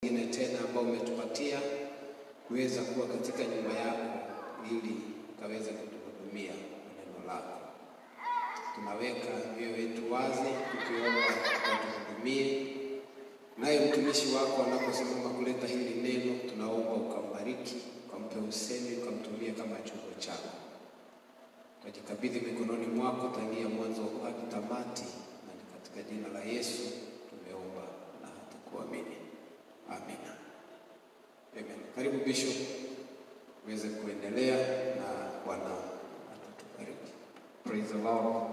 nyingine tena ambao umetupatia kuweza kuwa katika nyumba yako ili kaweze kutuhudumia kwa neno lako. Tunaweka mioyo yetu wazi tukiomba watuhudumie, naye mtumishi wako anaposimama kuleta hili neno, tunaomba ukambariki, ukampe usemi, ukamtumie kama chombo chako. Tunajikabidhi mikononi mwako tangia mwanzo hadi tamati, na ni katika jina la Yesu tumeomba na hatukuamini. Amina. Amen. Karibu Bishop uweze kuendelea na Bwana atatubariki. Praise the Lord.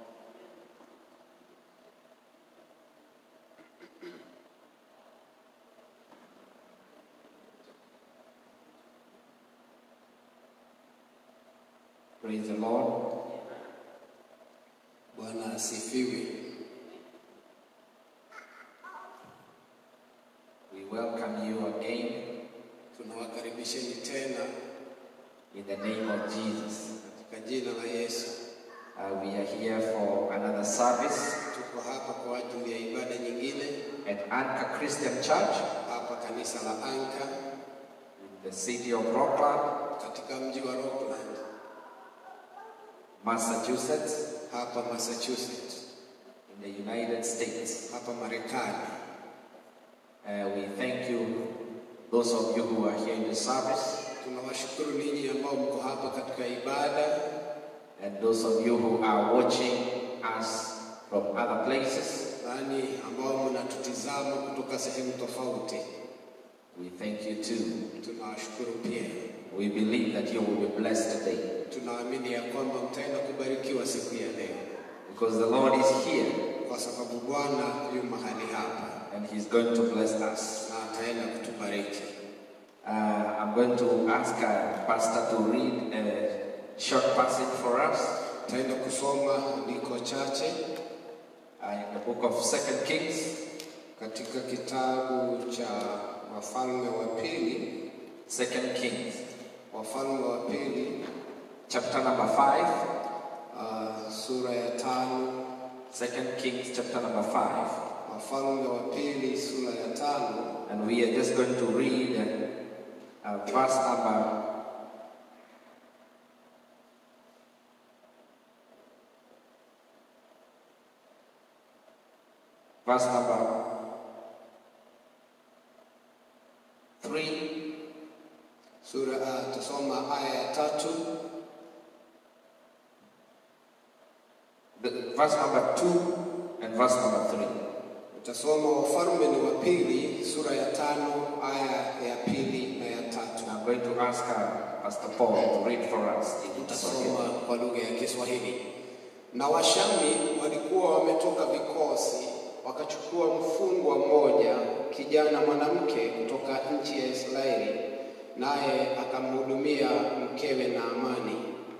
Praise the Lord. Bwana asifiwe. We welcome you again Tunawakaribisheni tena in the name of Jesus. katika jina la Yesu. Uh, we are here for another service Tuko hapa kwa ajili ya ibada nyingine at Anchor Christian Church hapa kanisa la Anka in the city of Rockland, katika mji wa Rockland Massachusetts, hapa Massachusetts in the United States. hapa Marekani. Uh, we thank you, those of you who are here in the service, Tunawashukuru ninyi ambao mko hapa katika ibada and those of you who are watching us from other places. nani ambao mnatutizama kutoka sehemu tofauti. We thank you too. Tunawashukuru pia. We believe that you will be blessed today Tunaamini ya kwamba mtaenda kubarikiwa siku ya leo, because the Lord is here kwa sababu Bwana yu mahali hapa and He's going to bless us. na ataenda kutubariki. Uh, I'm going to ask uh, Pastor to read a short passage for us Taenda kusoma andiko chache uh, in the book of Second Kings, katika kitabu cha Wafalme wa Pili, Second Kings, Wafalme wa Pili chapter number five. uh, sura ya tano. Second Kings, chapter number five. Wafalme wa Pili sura ya tano And we are just going to read uh, verse number verse number three, sura uh, tusoma aya ya tatu the, verse number two, and verse number three. utasoma Wafalme ni wa Pili sura ya tano aya ya pili na ya tatu. I'm going to ask uh, Pastor Paul to read for us in Swahili. Utasoma kwa lugha ya Kiswahili. Na Washami walikuwa wametoka vikosi, wakachukua mfungwa mmoja, kijana mwanamke kutoka nchi ya Israeli, naye akamhudumia mkewe na amani.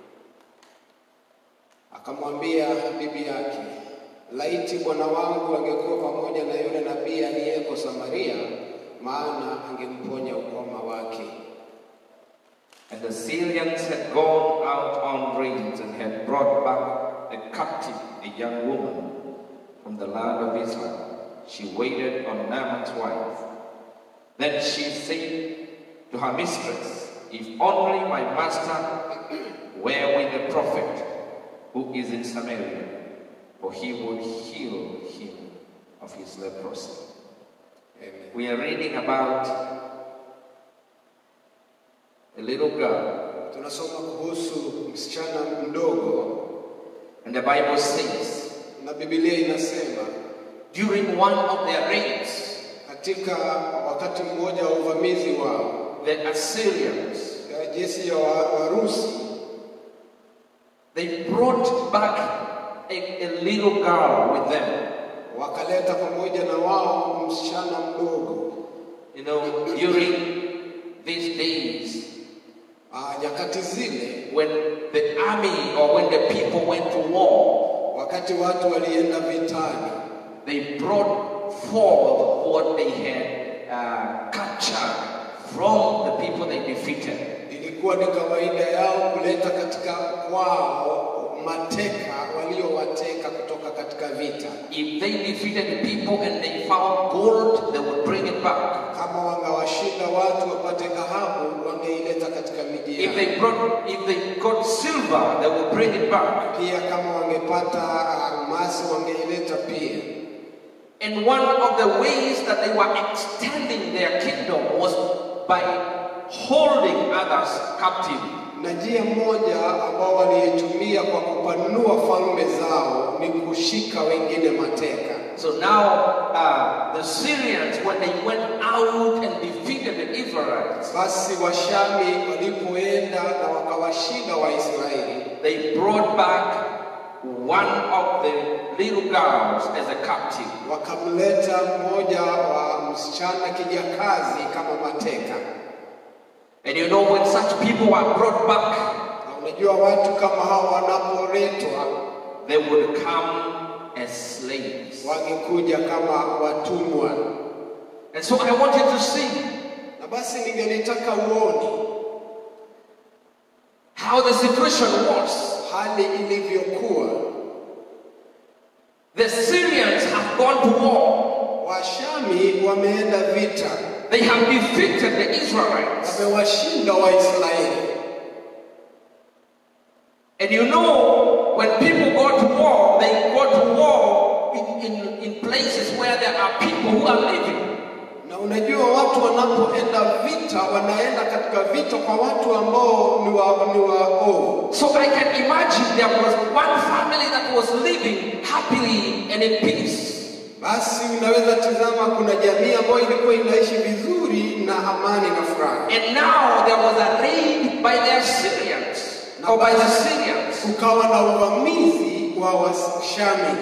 Akamwambia bibi yake, laiti bwana wangu angekuwa pamoja na yule nabii aliyeko Samaria, maana angemponya ukoma wake. And the Syrians had gone out on raids and had brought back a captive, a young woman from the land of Israel. She waited on Naaman's wife. Then she said to her mistress, If only my master were with the prophet who is in Samaria, for he would heal him of his leprosy. Amen. We are reading about a little girl Tunasoma kuhusu msichana mdogo And the Bible says, na Biblia inasema during one of their raids, katika wakati mmoja wa uvamizi wao the Assyrians, ya jeshi ya wa- Warusi they brought back a, a little girl with them. wakaleta pamoja na wao msichana mdogo. You know, during these days, Ah, nyakati zile when the army or when the people went to war, wakati watu walienda vitani, they brought forth what they had uh, captured from the people they defeated. ilikuwa ni kawaida yao kuleta katika kwao mateka waliowateka kutoka katika vita. If they defeated the people and they found gold, they would bring it back. Kama If they brought, if they got silver, they would bring it back. Pia kama wangepata almasi wangeileta pia. And one of the ways that they were extending their kingdom was by holding others captive. Na njia moja ambao waliitumia kwa kupanua falme zao ni kushika wengine mateka. So now uh, the Syrians, when they went out and defeated the Israelites, Basi Washami walipoenda na wakawashinda Waisraeli, they brought back one of the little girls as a captive. wakamleta mmoja wa msichana kijakazi kama mateka. And you know, when such people are brought back, Na unajua watu kama hao wanapoletwa they would come as slaves. wangekuja kama watumwa. And so I want you to see Na basi ningelitaka uone how the situation was. hali ilivyokuwa. The Syrians have gone to war. Washami wameenda vita, They have defeated the Israelites. wamewashinda Waisraeli. And you know, when people go to war, they go to war in, in, in places where there are people who are living. Na unajua watu wanapoenda vita, wanaenda katika vita kwa watu ambao ni wa ni waovu. So I can imagine there was one family that was living happily and in peace. Basi unaweza tizama, kuna jamii ambayo ilikuwa inaishi vizuri na amani na furaha, And now there was a raid by the Assyrians, or by the Syrians. kukawa na uvamizi wa Washami,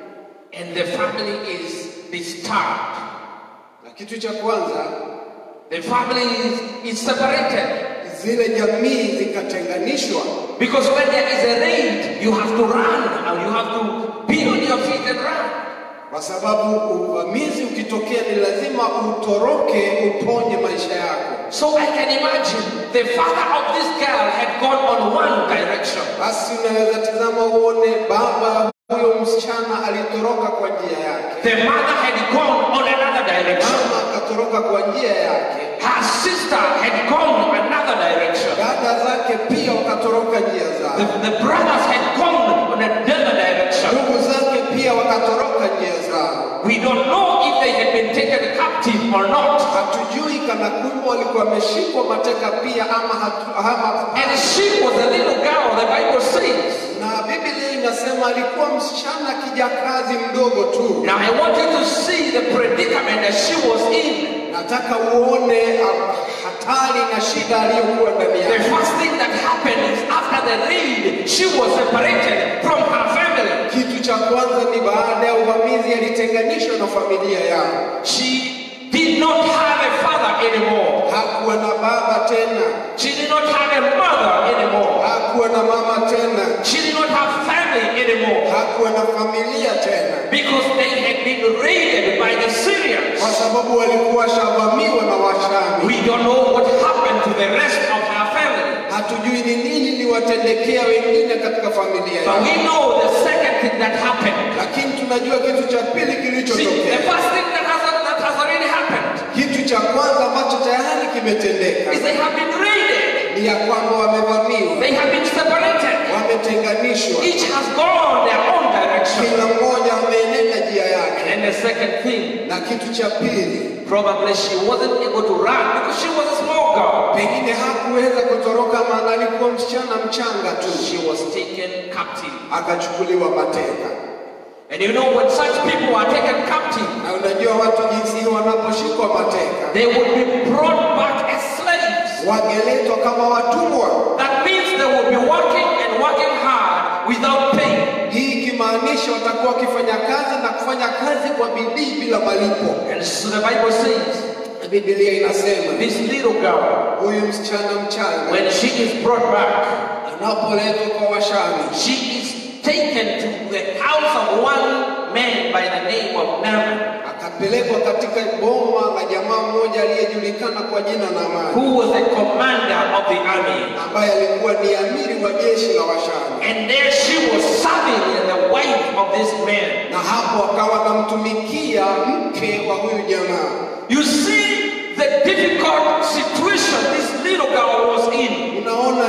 And the family is disturbed. na kitu cha kwanza The family is, is separated. zile jamii zikatenganishwa, Because when there is a raid, you have to run and you have to be on your feet and run. kwa sababu uvamizi ukitokea ni lazima utoroke, uponye maisha yako. So I can imagine the father of this girl had gone on one direction. Basi unaweza tizama uone baba huyo msichana alitoroka kwa njia yake, The mother had gone on another direction. mama akatoroka kwa njia yake, Her sister had gone another direction. dada zake pia wakatoroka njia The, zao, the brothers had gone on another direction. ndugu zake pia wakatoroka njia zao. We don't know if they had been taken captive or not. Hatujui kana kwamba walikuwa wameshikwa mateka pia ama, hatu, ama And she was a little girl, the Bible says. na Biblia inasema alikuwa msichana kijakazi mdogo tu. Now I want you to see the predicament that she was in. Nataka uone ah, hatari na shida aliyokuwa ndani The yake. first thing that happened is after the raid, she was separated from her family. Kitu cha kwanza ni baada ya uvamizi alitenganishwa na familia yao, She did not have a father anymore. hakuwa na baba tena, She did not have a mother anymore. hakuwa na mama tena, She did not have family anymore. hakuwa na familia tena, Because they had been raided by the Syrians. kwa sababu walikuwa shavamiwa na Washami. We don't know what happened to the rest of her family. Hatujui ni nini liwatendekea wengine katika familia But yao, we know the second thing that happened. lakini tunajua kitu cha pili See, the kilichotokea. first thing that has, that has already happened Kitu cha kwanza ambacho tayari kimetendeka is they have been raided. ni ya kwamba wamevamiwa, They have been separated. wametenganishwa, Each has gone their own direction. kila mmoja ameenenda njia And yake. then the second thing, Na kitu cha pili, probably she wasn't able to run because she was a small girl. pengine hakuweza kutoroka, maana alikuwa msichana mchanga tu, She was taken captive. akachukuliwa mateka. And you know, when such people are taken captive, Na unajua watu jinsi hii wanaposhikwa mateka, they will be brought back as slaves. wangeletwa kama watumwa. That means they will be working and working hard without pay. Hii ikimaanisha watakuwa wakifanya kazi na kufanya kazi kwa bidii bila malipo. And so the Bible says, Biblia inasema this little girl, huyu msichana mchanga when she is brought back, anapoletwa kwa Washami she is taken to the house of one man by the name of Naaman, akapelekwa katika boma la jamaa mmoja aliyejulikana kwa jina Naamani, who was the commander of the army. ambaye alikuwa ni amiri wa jeshi la Washami, And there she was serving as the wife of this man. na hapo akawa anamtumikia mke wa huyu jamaa. You see the difficult situation this little girl was in. Unaona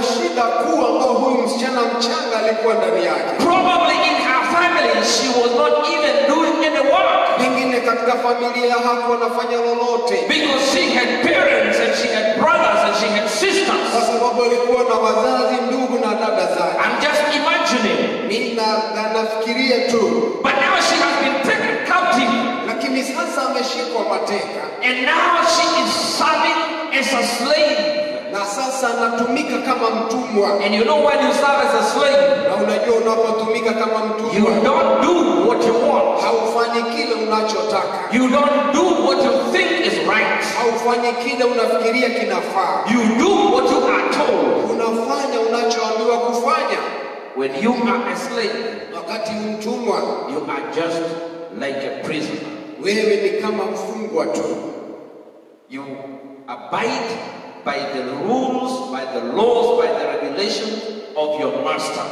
mchanga alikuwa ndani yake. Probably in her family, she was not even doing any work Pengine katika familia hakuwa anafanya lolote, because she had parents and she had brothers and she had kwa sisters. sababu alikuwa na wazazi, ndugu na dada zake. I'm just imagining. Mimi na- na- nafikiria tu, But now she has been taken captive lakini sasa ameshikwa mateka and now she is serving as a slave. na sasa anatumika kama mtumwa. And you know when you serve as a slave, Na unajua unapotumika kama you mtumwa, don't do what you want. haufanyi kile unachotaka, You don't do what you think is right. haufanyi kile unafikiria kinafaa, You do what you are told. unafanya unachoambiwa kufanya. When you are a slave, Wakati mtumwa, you are just like a prisoner. wewe ni kama mfungwa tu, You abide by the rules, by the laws, by the regulations of your master.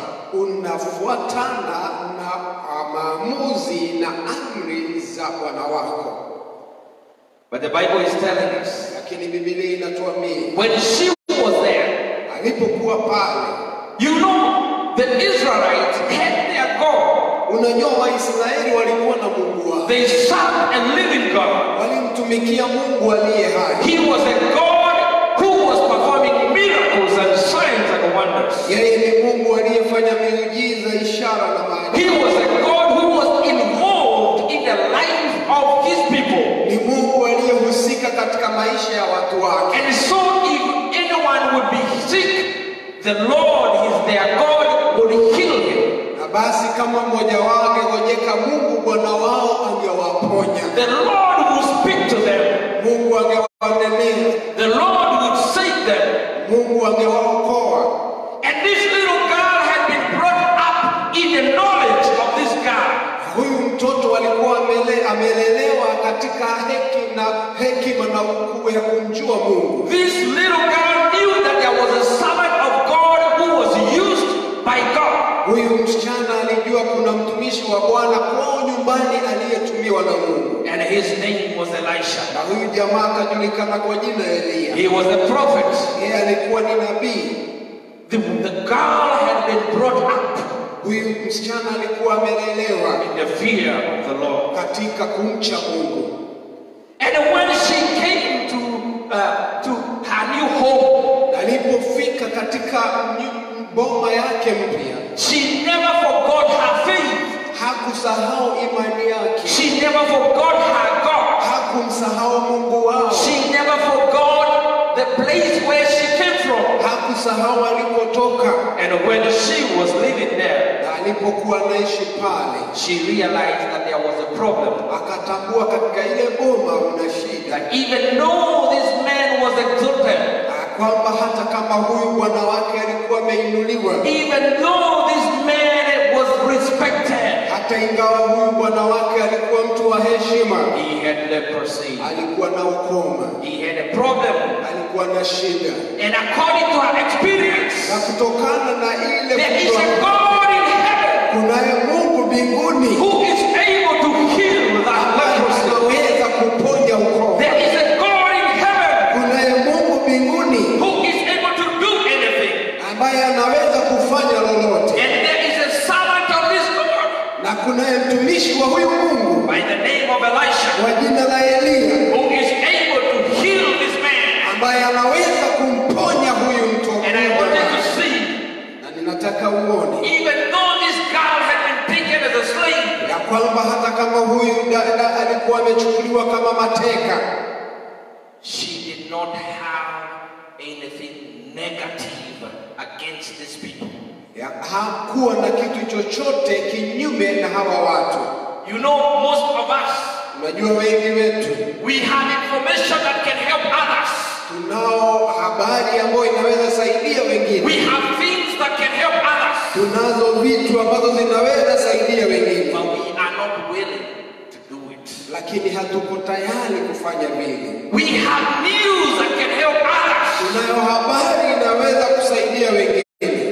unafuatana na ah, maamuzi na amri za bwana wako. But the Bible is telling us Lakini Biblia inatuambia when she was there, alipokuwa pale, you know, the Israelites had their God. unajua Waisraeli walikuwa na Mungu wao, They served a living God. walimtumikia Mungu aliye hai. He was a God who was performing miracles and signs and wonders. Yeye ni Mungu aliyefanya miujiza, ishara na maajabu. He was a God who was involved in the life of his people. Ni Mungu aliyehusika katika maisha ya watu wake. And so if anyone would be sick, the Lord is their God would heal him. Na basi kama mmoja wao angegojeka, Mungu Bwana wao angewaponya, The Lord would speak to them. Mungu angewanenea, The Lord would save them. Mungu angewaokoa. And this little girl had been brought up in the knowledge of this God. Huyu mtoto alikuwa amele, amelelewa katika heki na hekima na ukuu ya kumjua Mungu. This little girl knew that there was a servant of God who was used by God. Huyu msichana alijua kuna mtumishi wa Bwana kwao nyumbani aliyetumiwa na Mungu, And his name was Elisha. na huyu jamaa akajulikana kwa jina Eliya. He was a prophet. Yeye alikuwa ni nabii. The, the girl had been brought up Huyu msichana alikuwa amelelewa in the fear of the Lord. katika kumcha Mungu, And when she came to, uh, to her new home, na alipofika katika nyu- boma yake mpya she never forgot her faith. hakusahau imani yake, She never forgot her God. hakumsahau Mungu wao, She never forgot the place where she came from. hakusahau alipotoka. And when she was living there, Na alipokuwa anaishi pale, she realized that there was a problem. akatambua katika ile boma una shida, That even though this man was exalted, Na kwamba hata kama huyu bwana wake alikuwa ameinuliwa, even though this man was respected, hata ingawa huyu bwana wake alikuwa mtu wa heshima, he had leprosy. alikuwa na ukoma, He had a problem. alikuwa na shida, And according to her experience, na kutokana na ile there is kujua- a God in heaven kunaye Mungu mbinguni who is able to heal that ambaye leprosy. anaweza kuponya ukoma. There is a God in heaven Kunaye Mungu mbinguni who is able to do anything. ambaye anaweza kufanya lolote, And there is a servant of this God na kunaye mtumishi wa huyu Mungu by the name of Elisha kwa jina la Eliya who is able to heal this man. ambaye anaweza kumponya huyu mtu. And I want you to see, Na ninataka uone even though this girl had been taken as a slave, ya kwamba hata kama huyu dada alikuwa amechukuliwa kama mateka, she did not have anything negative against these people. ya hakuwa na kitu chochote kinyume na hawa watu. You know, most of us, Unajua, wengi wetu we have information that can help others. tunao habari ambayo inaweza saidia wengine, We have things that can help others. tunazo vitu ambazo zinaweza saidia wengine, But we are not willing to do it. lakini hatuko tayari kufanya vile. We have news that can help others. Tunayo habari inaweza kusaidia wengine,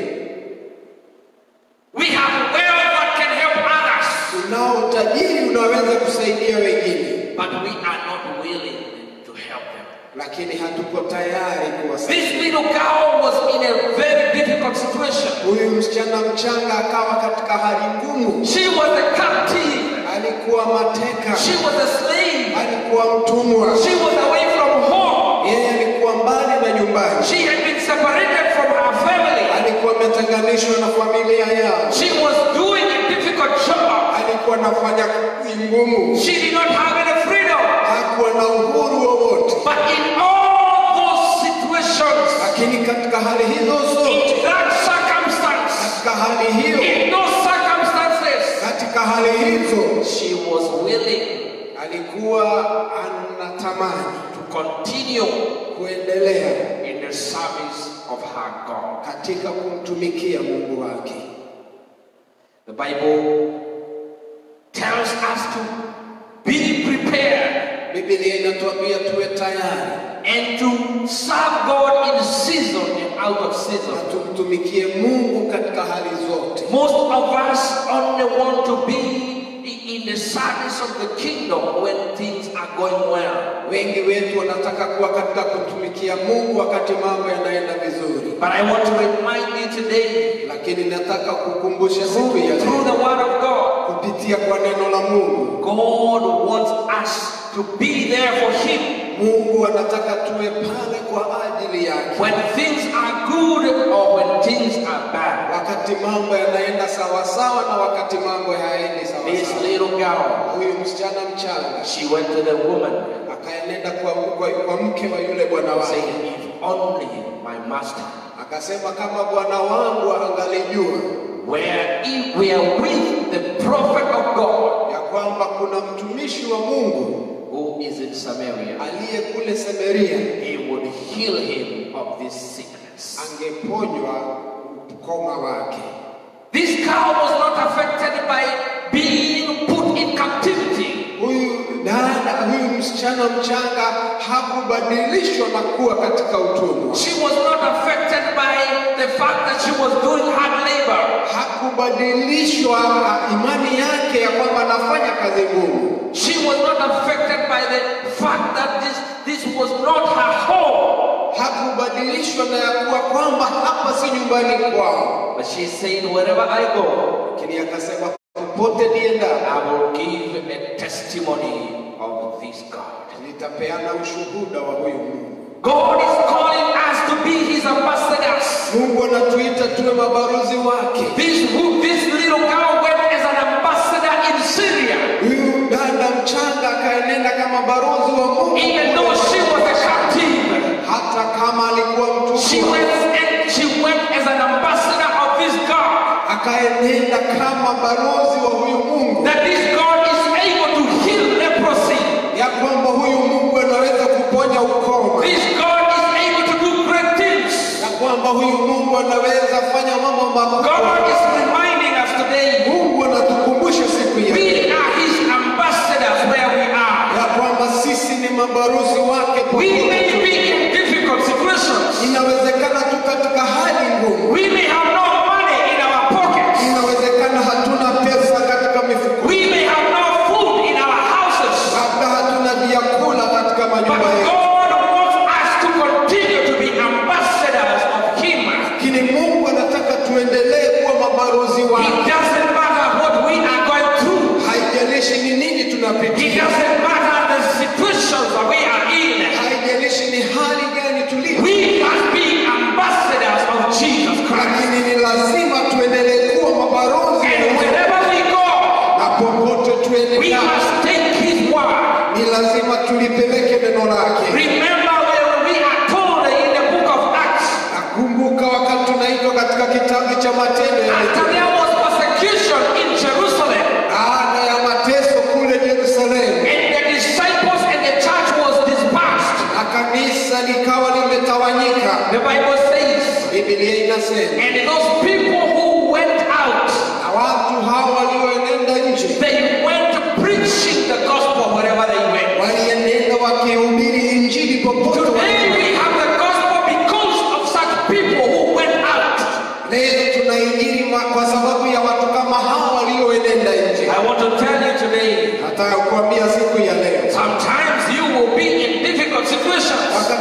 We have wealth that can help others. tunao utajiri unaweza kusaidia wengine, But we are not willing to help them. lakini hatuko tayari kuwasaidia. This little girl was in a very difficult situation. Huyu msichana mchanga akawa katika hali ngumu, She was a captive. alikuwa mateka, She was a slave. alikuwa mtumwa, She was away from home. yeye alikuwa mbali na nyumbani, She had been separated from her family. alikuwa ametenganishwa na familia yao, She was doing a difficult job. alikuwa anafanya kazi ngumu, She did not have any freedom. hakuwa na uhuru wowote. But in all those situations, Lakini katika hali hizo zote, in that circumstance, katika hali hiyo, in those circumstances, katika hali hizo, she was willing alikuwa anatamani to continue kuendelea in the service of her God. katika kumtumikia Mungu wake. The Bible tells us to be prepared Biblia inatuambia tuwe tayari and to serve God in season and out of na season. tumtumikie Mungu katika hali zote. Most of us only want to be i- in the service of the kingdom when things are going well. Wengi wetu wanataka kuwa katika kutumikia Mungu wakati mambo yanaenda vizuri, But I want to remind you today, lakini nataka kukumbusha siku through, ya through leo the word of God, kupitia kwa neno la Mungu, God wants us to be there for Him Mungu anataka tuwe pale kwa ajili yake when things are good or when things are bad. wakati mambo yanaenda sawasawa na wakati mambo hayaendi This sawasawa. little girl, Huyu msichana mchanga she went to the woman akaenenda kwa, kwa, kwa mke wa yule bwana wake saying, If only my master akasema, kama bwana wangu angalijua were, if we are with the prophet of God ya kwamba kuna mtumishi wa Mungu who is in Samaria, aliye kule Samaria he would heal him of this sickness. angeponywa ukoma wake. This cow was not affected by being put in captivity. Huyu dada, huyu msichana mchanga hakubadilishwa na kuwa katika utumwa, She was not affected by the fact that she was doing hard labor. hakubadilishwa ah, imani yake ya kwamba anafanya kazi ngumu, She was not affected by the fact that this, this was not her home. hakubadilishwa na ya kuwa kwamba hapa si nyumbani kwao, But she said, Wherever I go, lakini akasema popote nienda I will give a testimony of this God. nitapeana ushuhuda wa huyu Mungu. God is calling us to be his ambassadors. Mungu anatuita tuwe mabarozi wake. This, who- this little girl went as an ambassador in Syria. Huyu dada mchanga akaenenda kama barozi wa Mungu, Even though she was a captive, hata kama alikuwa she mtumwa, went and she went as an ambassador of this God. akaenenda kama barozi wa huyu Mungu, That this God is able to heal leprosy. ya kwamba huyu Mungu anaweza kuponya ukoma, This God is able to do great things. ya kwamba huyu Mungu anaweza fanya mambo makubwa. God is reminding us today Mungu anatukumbusha siku ya we are his ambassadors where we are. ya kwamba sisi ni mabarozi wake. We popote may tulipo. be in difficult situations. Inawezekana tu katika hali ngumu, We may have no money in our pockets. inawezekana hatuna pesa katika mifuko, We may have no food in our houses. labda hatuna vyakula katika But manyumba yetu, God wants us to continue to be ambassadors of Him. lakini Mungu anataka tuendelee kuwa mabarozi It wake. doesn't matter what we are going through. Haijalishi ni nini It tunapitia, doesn't matter the situations that we are in. haijalishi ni hali gani tuliyo, We must be ambassadors of Jesus Christ. lakini ni lazima tuendelee kuwa mabarozi And wa Mungu. wherever we go, na popote we tuendelea, must take His word. ni lazima tulipeleke neno lake. Remember when we are told in the book of Acts, Nakumbuka wakati tunaitwa katika kitabu cha Matendo ya after Mitume, there was persecution in Jerusalem, baada ya mateso kule Yerusalemu, and the disciples and the church was dispersed. na kanisa likawa limetawanyika. The Bible says, Biblia inasema and those people who went out, na watu hao walioenenda nje they went preaching the gospel wherever they went. walienenda wakihubiri injili popote Today walipo. we have the gospel because of such people who went out. Leo tunainjili ma- kwa sababu ya watu kama hao walioenenda nje. I want to tell you today, Nataka kuambia siku ya leo, sometimes you will be in difficult situations. wakati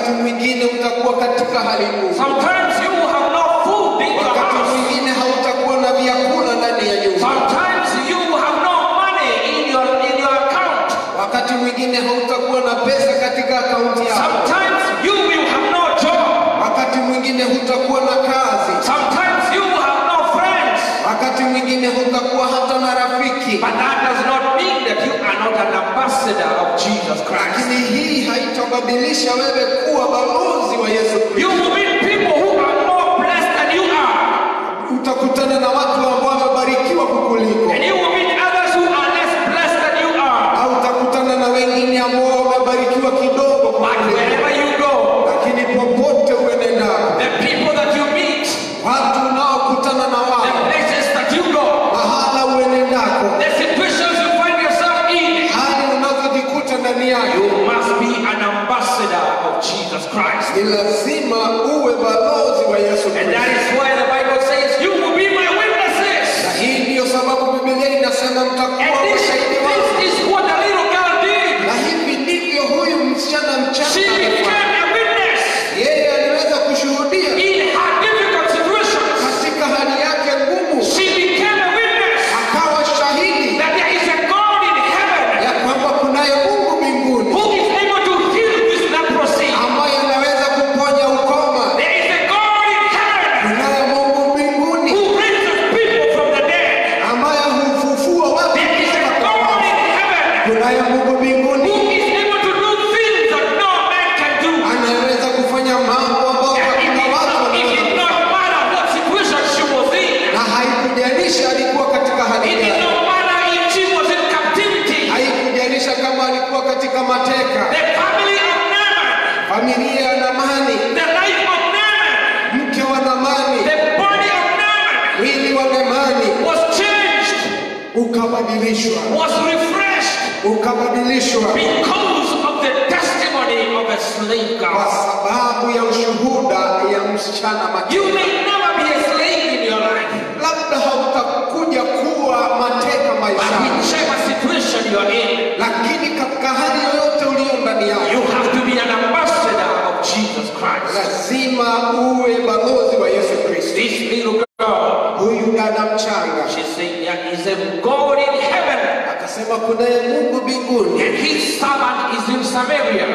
wakati mwingine utakuwa katika hali ngumu, Sometimes you will have no food in your wakati house. mwingine hautakuwa na vyakula ndani ya nyumba, Sometimes you will have no money in your in your account. wakati mwingine hautakuwa na pesa katika akaunti yako, Sometimes you will have no job. wakati mwingine hutakuwa na kazi, Sometimes you will have no friends. wakati mwingine hutakuwa hata na rafiki. But that does not mean that you are not an ambassador of Jesus Christ. Lakini hii haitabadilisha wewe kuwa balozi wa Yesu Kristo. You will meet people who are more blessed than you are. Utakutana na watu ambao wamebarikiwa kukuliko, And you will meet others who are less blessed than you are. au utakutana na wengine ambao wamebarikiwa kidogo But kukuliko. wherever you go, Lakini popote uenendako, the people that you meet, watu unaokutana na the wao, places that you go, mahala uenendako, the situations you find yourself in, hali unazojikuta ndani yake, you must be an ambassador of Jesus Christ. ni lazima uwe balozi wa Yesu And that Kristo. is why the Bible says, You will be my witnesses. Na hii ndiyo sababu Biblia inasema And mtakuwa this, mashahidi wangu. this is what the little girl did. Na hivi ndivyo huyu msichana She mchanga alifanya. became a witness yeye aliweza kushuhudia in her difficult situations. katika hali yake ngumu, She became a witness akawa shahidi that there is a God in heaven ya kwamba kunaye Mungu mbinguni who is able to heal this leprosy. ambaye anaweza kuponya ukoma. There is a God in heaven Kunaye Mungu mbinguni who raises people from the dead. ambaye hufufua watu There is a kutoka God wafu. in heaven Kunaye Mungu who mbinguni is able to do things that no man can do. anaweza kufanya mambo ambayo And it hakuna did watu not, it wanaweza did not kufanya, matter what situation she was in. na haikujalisha alikuwa katika hali It did gani, not matter if she was in captivity. haikujalisha kama alikuwa katika mateka. The family of Naaman, Familia ya Namani, the life of Naaman, mke wa Namani, the body of Naaman mwili wa Namani was changed, ukabadilishwa, was refreshed ukabadilishwa because of the testimony of a slave kwa girl. sababu ya ushuhuda ya msichana You mateka. may never be a slave in your life, Labda hautakuja kuwa mateka but maishani, whichever situation you are in, lakini katika hali yoyote uliyo ndani you yako, have to be an ambassador of Jesus Christ. lazima uwe balozi wa Yesu Kristo. This little girl, Huyu dada mchanga she said, There is a God in heaven, akasema kunaye Mungu mbinguni and his servant is in Samaria.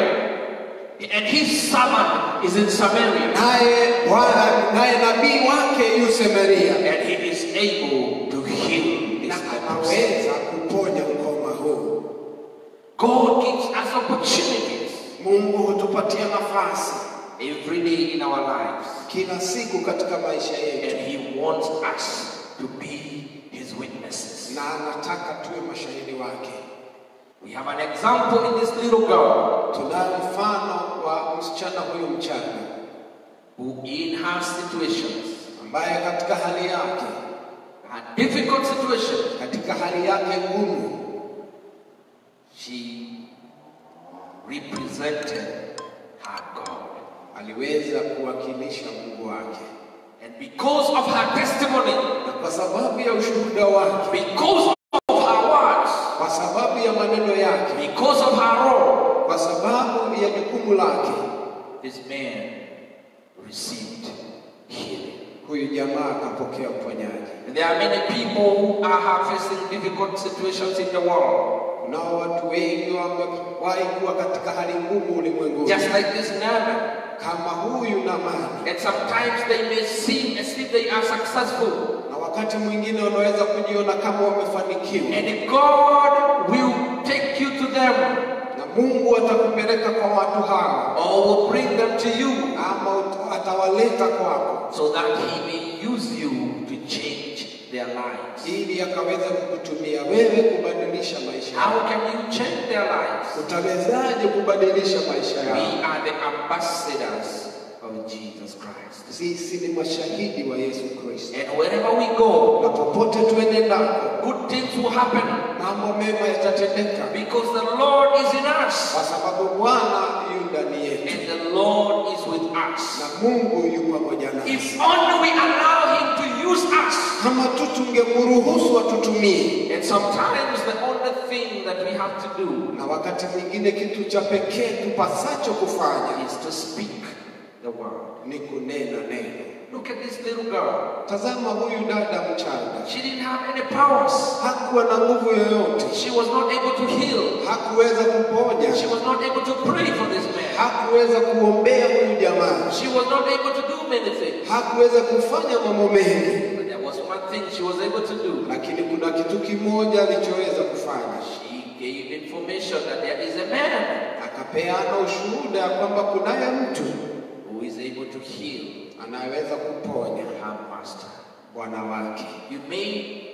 And his servant is in Samaria. naye Bwana naye nabii wake yu Samaria, And he is able to heal na this leprosy. anaweza kuponya ukoma huu. God gives us opportunities Mungu hutupatia nafasi every day in our lives. kila siku katika maisha yetu, And he wants us to be his witnesses. na anataka tuwe mashahidi wake. We have an example in this little girl Tunayo mfano wa msichana huyu mchanga who, in her situations, ambaye katika hali yake, her difficult situations, katika hali yake ngumu, she represented her God. aliweza kuwakilisha Mungu wake, And because of her testimony, na kwa sababu ya ushuhuda wake, because of her words, kwa sababu ya maneno yake, because of her role, kwa sababu ya jukumu lake, this man received healing. huyu jamaa akapokea uponyaji. And there are many people who are facing difficult situations in the world. Nao watu wengi wamewahi kuwa katika hali ngumu ulimwenguni, Just like this Naaman. kama huyu Naamani, And sometimes they may seem as if they are successful. na wakati mwingine wanaweza kujiona kama wamefanikiwa, And God will take you to them na Mungu atakupeleka kwa watu hawa or will bring them to you ama ut- atawaleta kwako so that He may use you to change their lives. ili akaweza kukutumia wewe kubadilisha maisha How yao. can you change their lives? Utawezaje kubadilisha maisha We yao? are the ambassadors of Jesus Christ. Sisi ni mashahidi wa Yesu Kristo, And wherever we go, na popote tuende ndako, good things will happen mambo mema yatatendeka, because the Lord is in us kwa sababu Bwana yu ndani yetu and the Lord is with us. na Mungu yu pamoja nasi. If only we allow Him to use us. kama tu tungemruhusu atutumie. And sometimes the only thing that we have to do Na wakati mwingine kitu cha pekee tupasacho kufanya is to speak the word. ni kunena neno. Look at this little girl. Tazama huyu dada mchanga, She didn't have any powers. hakuwa na nguvu yoyote, She was not able to heal. hakuweza kuponya, She was not able to pray for this man. hakuweza kuombea huyu jamaa, She was not able to do many things. hakuweza kufanya mambo mengi, But there was one thing she was able to do. lakini kuna kitu kimoja alichoweza kufanya. She gave information that there is a man Akapeana ushuhuda ya kwamba kunaye mtu who is able to heal anayeweza kuponya her master. bwana wake. You may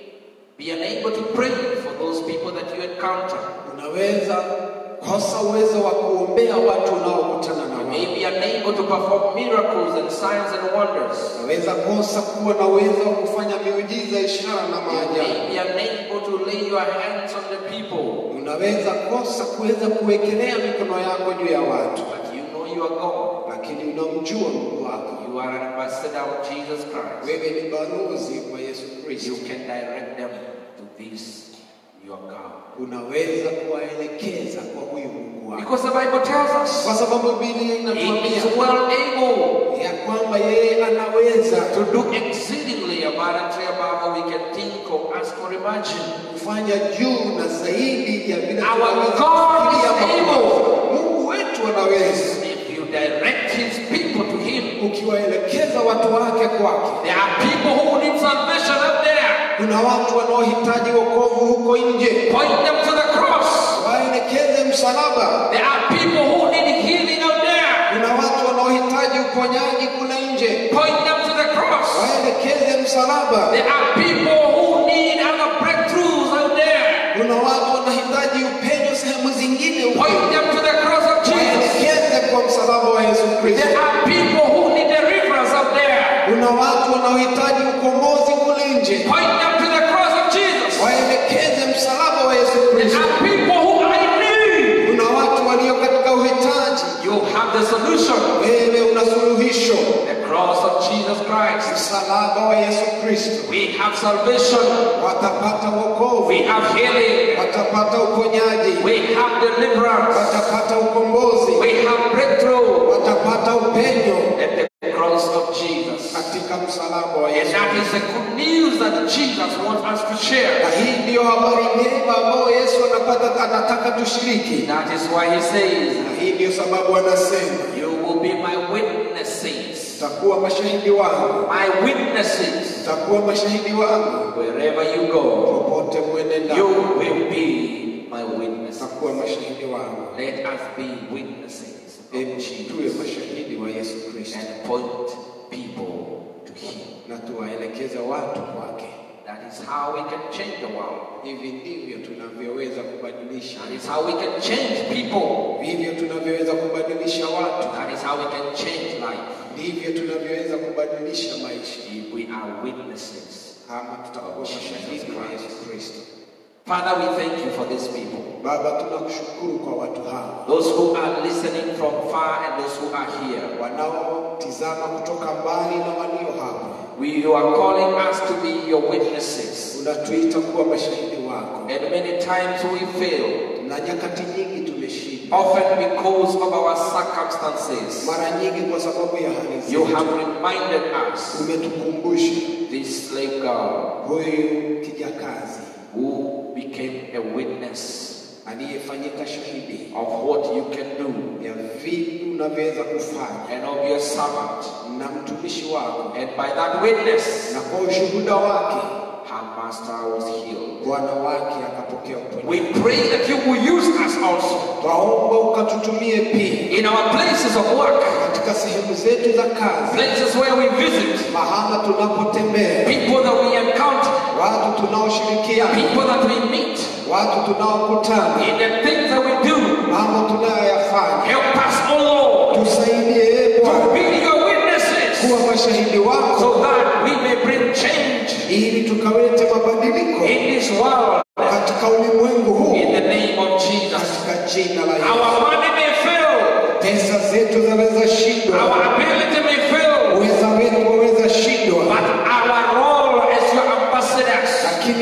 be unable to pray for those people that you encounter. Unaweza kosa uwezo wa kuombea watu unaokutana na You wao. may be unable to perform miracles and signs and wonders. Unaweza kosa kuwa na uwezo wa kufanya miujiza, ishara na You maajabu. may be unable to lay your hands on the people. Unaweza kosa kuweza kuwekelea mikono yako juu ya watu, But you know you are God. lakini unamjua Mungu wako. You are an ambassador of Jesus Christ. Wewe ni balozi wa Yesu Kristo. You can direct them to this, your God. Unaweza kuwaelekeza kwa huyu Mungu wako, Because the Bible tells us kwa sababu Biblia He inatuambia is well able ya kwamba yeye anaweza to do exceedingly abundantly above what we can think or ask or imagine. kufanya juu na zaidi ya vile Our tunaweza God kufikiria is mambo. able. Mungu wetu anaweza, If you direct His people to Him, ukiwaelekeza watu wake kwake. there are people who need salvation up there. Kuna watu wanaohitaji wokovu huko nje, Point them to the cross. waelekeze msalaba. There are people who need healing out there. Kuna watu wanaohitaji uponyaji kule nje, Point them to the cross. waelekeze msalaba. There are people who need other breakthroughs out there. Kuna watu wanahitaji upenyo sehemu zingine huko, Point them to the cross of Jesus. waelekeze kwa msalaba wa Yesu Kristo. There are people who need deliverance out there. Kuna watu wanaohitaji ukombozi kule nje, Point them to the cross of Jesus. waelekeze msalaba wa Yesu There Kristo. are people who are in need. Kuna watu walio katika uhitaji, You have the solution. wewe una suluhisho, The cross of Jesus Christ. msalaba wa Yesu Kristo. We have salvation. Watapata wokovu, We have healing. watapata uponyaji, We have deliverance. watapata ukombozi, We have breakthrough watapata upenyo at the cross of Jesus. katika msalaba wa And Yesu. that is the good news that Jesus wants us to share. Na hii ndiyo habari njema ambayo Yesu anapata anataka tushiriki, That is why he says, na hii ndiyo sababu anasema You will be my witnesses. mtakuwa mashahidi wangu, My witnesses. mtakuwa mashahidi wangu Wherever you go, popote you mwenenda, will be my witnesses. mtakuwa mashahidi wangu. Let us be witnesses Hebu of tuwe Jesus mashahidi wa Yesu Kristo and point people to Him. na tuwaelekeze watu kwake. That is how we can change the world. Hivi ndivyo tunavyoweza kubadilisha, That is how we can change people. ndivyo tunavyoweza kubadilisha watu, That is how we can change life. ndivyo tunavyoweza kubadilisha maisha If we are witnesses. kama tutakuwa mashahidi wa Yesu Kristo. Father, we thank you for these people. Baba, tunakushukuru kwa watu hawa Those who are listening from far and those who are here. wanaotizama kutoka mbali na walio hapa. We, you are calling us to be your witnesses. Unatuita kuwa mashahidi wako, And many times we fail, na nyakati nyingi tumeshinda, often because of our circumstances. mara nyingi kwa sababu ya hali You zetu. have reminded us Umetukumbusha this slave girl huyu kijakazi who became a witness aliyefanyika shahidi of what you can do ya vitu unavyoweza kufanya and of your servant. na mtumishi wako, And by that witness, na kwa ushuhuda wake her master was healed. bwana wake akapokea uponyaji. We pray that you will use us also Twaomba ukatutumie pia in our places of work, katika sehemu zetu za kazi, places where we visit, mahala tunapotembea, people that we encounter, watu tunaoshirikiana, people that we meet, watu tunaokutana, in the things that we do. mambo tunayoyafanya. Help us, O Lord, Tusaidie ee to Bwana be your witnesses kuwa mashahidi wako, so that we may bring change ili tukawete mabadiliko in this world katika ulimwengu huu, in the name of Jesus. katika jina la Yesu. Our money may fail, Pesa zetu zaweza shindwa, our ability may fail, uweza wetu waweza shindwa, but our role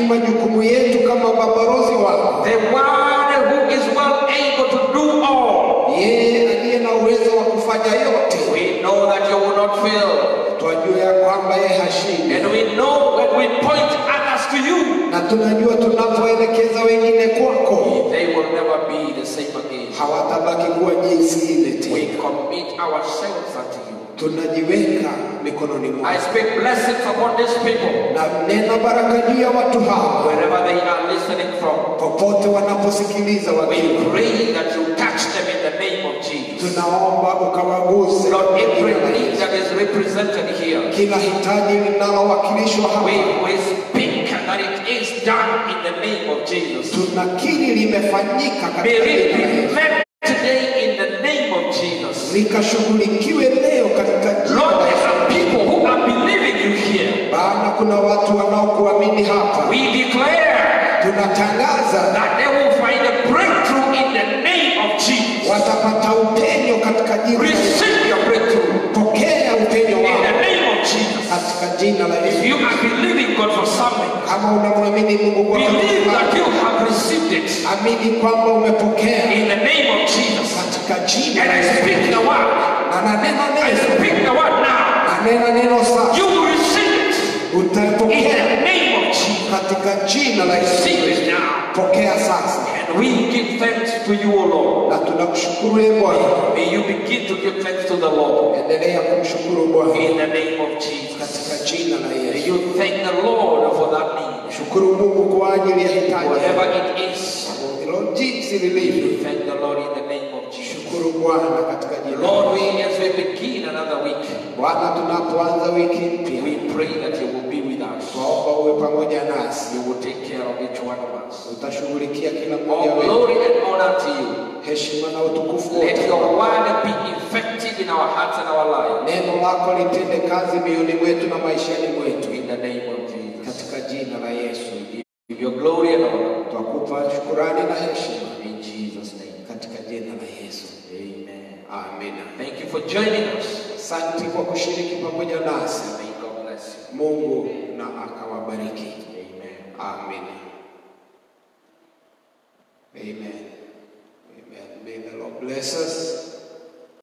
majukumu yetu kama mabalozi wako, the one who is well able to do all. yeye aliye na uwezo wa kufanya yote. We know that you will not fail. Twajua ya kwamba yeye hashindi, And we know when we point others to you, na tunajua tunapoelekeza wengine kwako they will never be the same again. hawatabaki kuwa jinsi ile We tena. commit ourselves unto you. Tunajiweka mikononi I mwako speak blessings upon these people, na nena baraka juu ya watu hawa wherever they are listening from. popote wanaposikiliza We wakiwa. pray that you touch them in the name of Jesus. Tunaomba ukawaguse Lord, kwa every jina la need Yesu. that is represented here, kila hitaji linalowakilishwa hapa we, we speak that it is done in the name of Jesus. tunakiri limefanyika May katika it jina la be Yesu. met today in the name of Jesus. likashughulikiwe leo katika jina Lord, la there Yesu. are people who are believing you here. Bwana, kuna watu wanaokuamini hapa, We declare tunatangaza that they will find a breakthrough in the name of Jesus. watapata upenyo katika jina la Yesu. Receive your breakthrough Pokea upenyo in the wao name of Jesus. katika jina la If Yesu. you are believing God for something, Kama unamwamini Mungu kwa believe kitu that fulani, you have received it amini kwamba umepokea in the name of Jesus. katika jina And la I Yesu. speak the word. Na nanena I neno, speak the word now. nanena neno sasa, You will receive it in utapokea the name of Jesus. katika jina la Yesu. Receive it now. Pokea sasa, And we give thanks to you, O Lord. na tunakushukuru ee Bwana. May you begin to give thanks to the Lord Endelea kumshukuru Bwana in the name of Jesus. katika jina la May Yesu. you thank the Lord for that need. Shukuru Mungu kwa ajili ya hitaji Whatever it is, hilo jinsi lilivyo. you thank the Lord in the name of Jesus. Shukuru Bwana katika jina la Lord, Yesu. we as we begin another week, Bwana, tunapoanza wiki mpya, we pray that you will be with us. twaomba uwe pamoja nasi, You will take care of each one of us. utashughulikia kila mmoja All wetu. glory and honor to you. Heshima na utukufu Let wote. your word be effective in our hearts and our lives. Neno lako litende kazi mioyoni mwetu na maishani mwetu, In the name of Jesus. katika jina la Yesu. Give your glory and honor. Twakupa shukurani na heshima In Jesus' name. katika jina la Yesu. Amen. Amina. Thank you for joining us. Asante kwa kushiriki pamoja nasi. May God bless you. Mungu na akawabariki. Amen. Amina. Amen. Amen. May the Lord bless us.